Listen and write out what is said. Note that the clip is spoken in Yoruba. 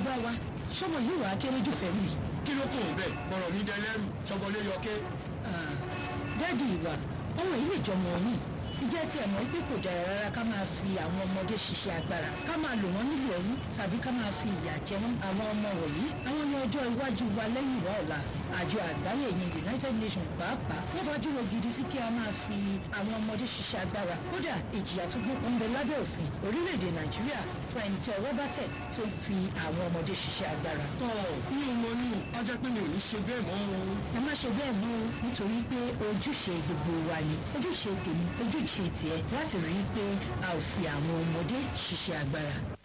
bàbá wa sọmọ yìí wàá kéré jù fẹ́ mi. kí ló kún un bẹ́ẹ̀ bọ̀rọ̀ mi dẹ lẹ́rù sọgbọ́lé yọké. dáàdi ìwà ọmọ yìí lè jọmọ yìí ìjẹ́ tí ẹ̀ mọ̀ pé kò dára rárá ká máa fi àwọn ọmọdé ṣiṣẹ́ agbára ká máa lò wọ́n nílò ẹrú tàbí ká máa fi ìyà jẹ wọ́n àwọn ọmọ wọ̀nyí àwọn ní ọjọ́ iwájú wa lẹ́yìn ìwà ọ̀la àjọ àgbáyé yẹn United Nations pàápàá wọ́n bá dúró gidi sí kí a máa fi àwọn ọmọdé ṣiṣẹ́ agbára kódà ìjìyà tó gbókun ń bẹ lábẹ́ òfin orílẹ̀-èdè Nàìjíríà fún ẹni tí ọwọ́ bá tẹ̀ tó ń fi àwọn ọmọdé ṣiṣẹ́ agbára. tọ́ mi ò mọ ní ọjọ́ pé mi ò ní ṣe bẹ́ẹ̀ mọ́ o. ẹ má ṣe bẹ́ẹ̀ mọ́ o nítorí pé ojúṣe gbogbo wa ni ojúṣe tèmi ojúṣe tiẹ̀ láti rí i pé a ò fi àwọn ọmọdé ṣiṣẹ́ agbára.